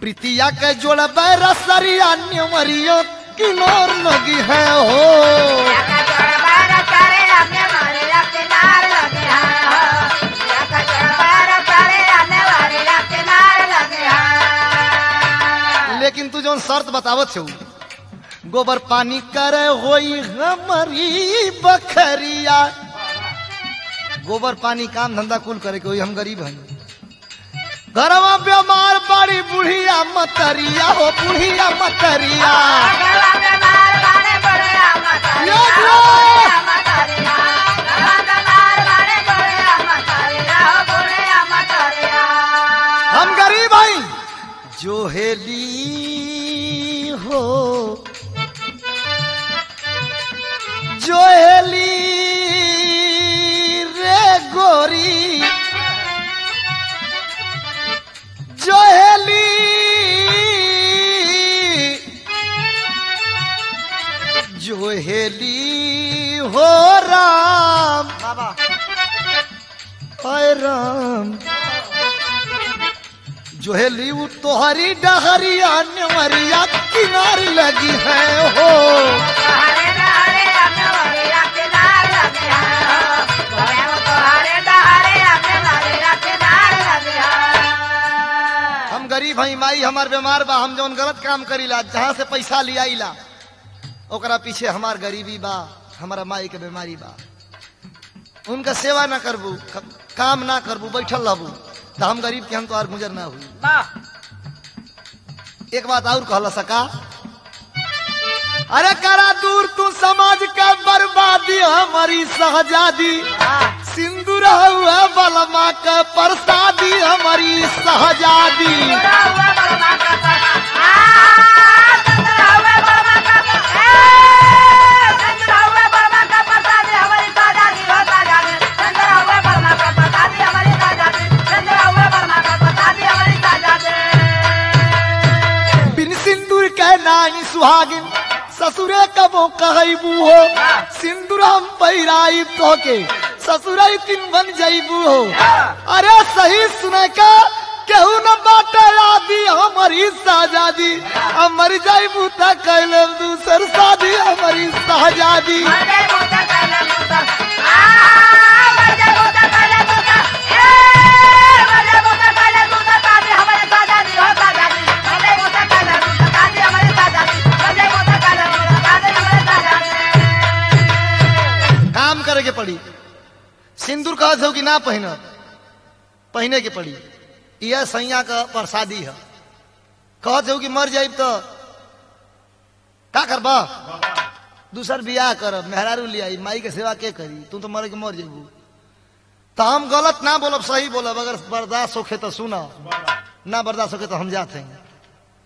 प्रीतिया के जोड़ रसरिया न्यमरिया किनार लगी है हो लेकिन तू जौन शर्त बतावत छौ गोबर पानी करे होई हमारी बखरिया गोबर पानी काम धंधा कुल करे के होई हम गरीब हैं घरवा बीमार बड़ी बुढ़िया मतरिया हो बुढ़िया मतरिया हम गरीब हैं जो हेली हो जो हेली रे गोरी जो हेली जो हेली हो राम बाबा हाय राम जो हेली वो तोहरी डहरिया नमरिया किनार लगी है हो हम गरीब हई माई हमार बीमार बा हम जौन गलत काम करीला जहाँ से पैसा लिया इला ओकरा पीछे हमार गरीबी बा हमारा माई के बीमारी बा उनका सेवा ना करबू क- काम ना करबू बैठल रहबू तो हम गरीब के हम तो और गुजर ना हुई एक बात और कहला सका अरे करा दूर तू समाज का बर्बादी हमारी सहजादी सिंदूर हुआ बलमा का प्रसादी हमारी सहजादी बिन सिंदूर के नाई सुहागिन ससुरे कबो कहबू हो सिंदूर हम पहिराई तो के ससुराई तीन बन जाइबू हो अरे सही सुने का केहू न बाटे आदि हमारी साजादी हम मर जाइबू त कैले दूसर शादी हमारी साजादी काम करे के पड़ी सिंदूर कहत हो कि ना पहन पहने के पड़ी यह सैया का प्रसादी है कहत हो कि मर जाइब तो का करबा दूसर बियाह कर मेहरारू ले आई माई के सेवा के करी तू तो मर के मर जेबू तो हम गलत ना बोलब सही बोलब अगर बर्दाश्त होखे तो सुना ना बर्दाश्त होखे तो हम जाते हैं